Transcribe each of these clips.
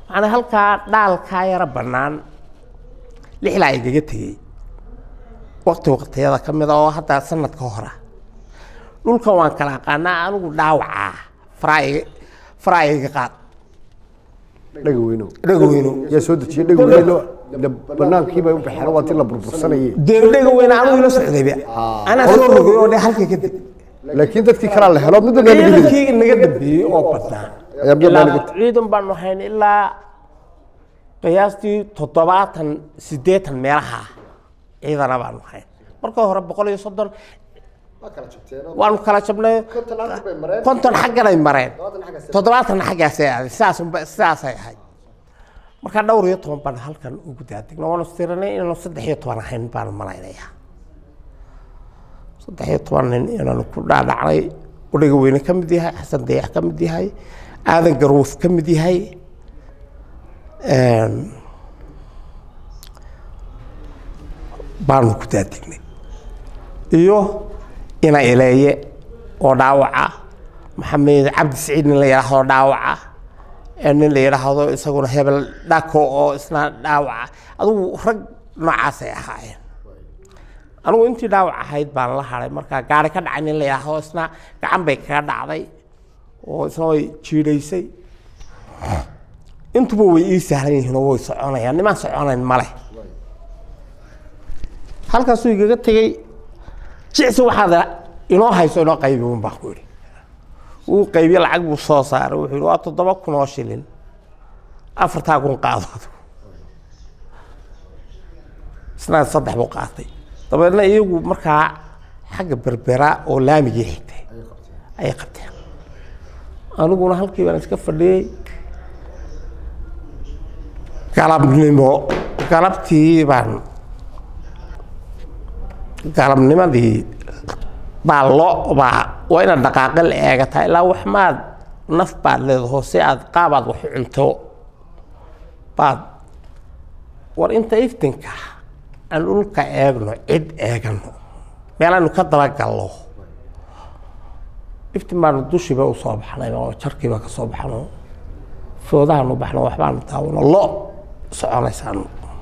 macnaa halkaa dhaalkaa yara bannaan lixlaa igaga tegey waqti waqtiyada ka mida oo hadda sanadka hora dhulkan waan kala aqaanaa anigu dhaawacaa faraa'iga faraa'iga qaad dhaga weyno dhaga weyno yaa soo dejiyay dhaga weyno de banaankiibay u baxeen waa ti la burbursanayay dee dhaga weyne anigu ila socdayba anaa soo rogay oo dhe halka kadib laakiin dadkii kalaa la helo midna meel gidi ciidankii naga dambeeyey oo badnaa Ayaa mid ilaa naga- ciidan baanu hayn ilaa qiyaastii toddobaatan siddeetan meelaha ciidana baanu hayn marka hore boqol iyo soddon waanu kala jabnay konton xagganay mareen toddobaatanna xaggaasay aaday sidaas unba- sidaasay ahayd marka dhowr iyo toban baan halkan ugu daadegna waanu tiranay inaanu saddex iyo toban ahayn baanu malaynayaa saddex iyo toban nin inaanu ku dhaadhacnay udhaga weyne ka mid yahay xasan dayax ka mid yahay aadan garwuf ka mid yahay Een, baanu ku daadignay iyo ina ileeye oo dhaawaca maxamed cabdi siciid nin la yidhaahdo dhaawaca ee nin la yidhaahdo isaguna hebel dhako oo isna dhaawaca adugu rag noocaasay ahaayeen anigu intii dhaawac ahayd baan la haday markaa gaari ka dhacay nin la yidhaahdo isna gacan bay kaga dhacday oo isna way jiidhaysay intuba way ii sahlan yihiin oo way soconayaan nimaan soconayn male halkaasuu igaga tegey jicsi waxaad inoo hayso inoo qaybi un baan ku idhi wuu qaybiye lacag buu soo saaray wuxuu yidhi waa toddoba kun oo shilin afartaa kun qaadood isna saddex buu qaatay dabeedna iyagu markaa xagga berbera oo laamigii xigtay ayay qabteen aniguna halkii baan iska fadhiyey galabnimo galabtii baan galabnimadii baa loo baa waa inaad dhaqaaqe la eegataa ilaa wax maad naf baad leedaho si aad qaabaad wax u cunto baad war inta iftinka aan dhulka eegno cid eegano meelaanu ka dabagalno iftin baanu dushiiba u soo baxnay oo jarkiiba ka soo baxno foodahaanu baxno waxbaanu taawano lo soconaysaanu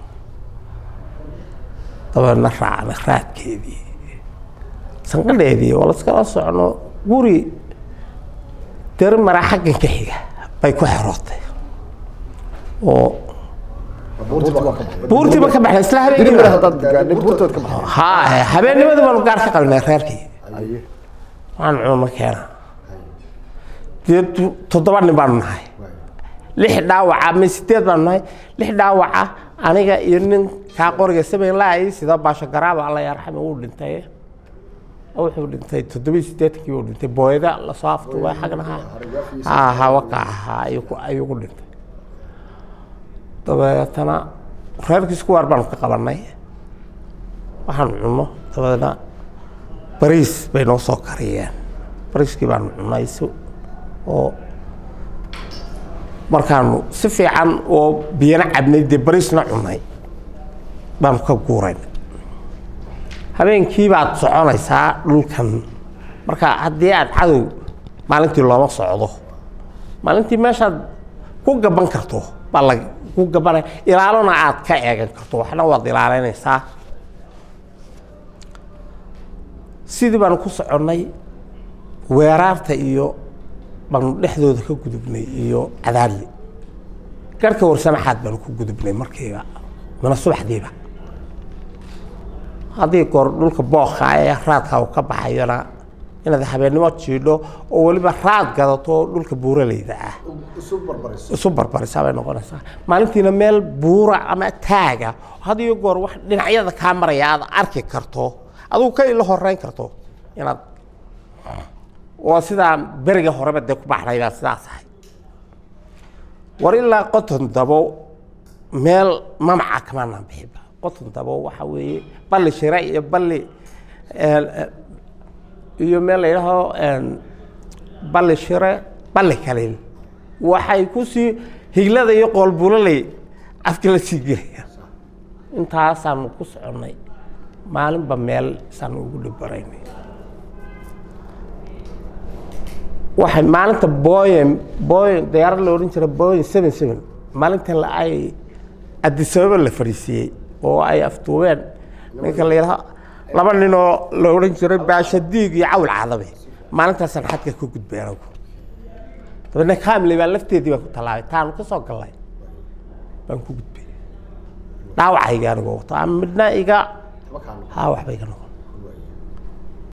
dabeedna raacna raadkeedii sanqadheedii oo laskala socno guri dari maraa xaggan ka xiga bay ku xerootay oo buurtiiba ka baxnay isla diri mara habeenkiiba haddaad gaadhay buurtood ka baxday haa habeennimadii baanu gaar ka qalnay reerkii Aye. waxaan cuno keena dee tu- toddoba nin baanu nahay lix dhaawaca ma sideed baanu nahay lix dhaawaca aniga iyo nin kaa qoriga samayn laayay sida baasho garaaba alla yarxame uu dhintay wuxuu dhintay toddoba iyo siddeetankii uu dhintay booyada lasoo aftuubay xagna ha ha hawaka ahaa ayuu ku ayuu ku dhintay dabeetana reerkiis ku waar baanu ka qabanay waxaan cunno dabeedna bariis bay noo soo kariyeen bariiskii baanu cunnay si oo markaanu si fiican oo biyana cabnay dee bariisna cunnay baanu ka guurayn habeenkii baad soconaysaa dhulkan marka haddii aad cadow maalintii looma socdo maalintii meeshaad ku gaban karto baa la ku gabanaya ilaalona aad ka eegan karto waxna waad ilaalinaysaa sidii baanu ku soconnay weeraarta iyo baanu dhexdooda ka gudubnay iyo cadaadli garhka warsamaxaad baanu ku gudubnay markiiba mana subaxdiiba haddii goor dhulka bookha ee raadka uu ka baxayona inaad habeennimo jiidho oo weliba raad gadato oo dhulka buuraleyda ah isu barbarisaa bay noqonaysaa maalintiina meel buura ama taaga had iyo goor wax dhinacyada kaa maraya aad arki karto adigu ka ila horeyn karto inaad oo sidaa beriga horeba dee ku baxday baa sidaas ahay war ilaa qoton dabo meel mamaca kamaanaan bixiba qoton dabo waxa weeye balli shire iyo balli iyo meel la yidhaaho balli shire balli kaliil waxay kusii higlada iyo qoolbuloley afka la sii gelayaan intaasaanu ku soconnay maalinba meel saanu ugu dhibaraynay waxay maalinta boyen boyen diyaarad la odhan jira boyen seven seven maalinta la ay adisababa la fadhiisiiyey oo ay aftuubeen ninka la yidhaha laba ninoo la odhan jiray baashadiig iyo cawl cadabe maalintaasaan xadka ku gudbay anagu dabeedna kaamile baa lafteedii baan ku tallaabay taanu ka soo gallay baan ku gudbay dhaawacayga anigoo wato ama midna iga haa waxba iga noqon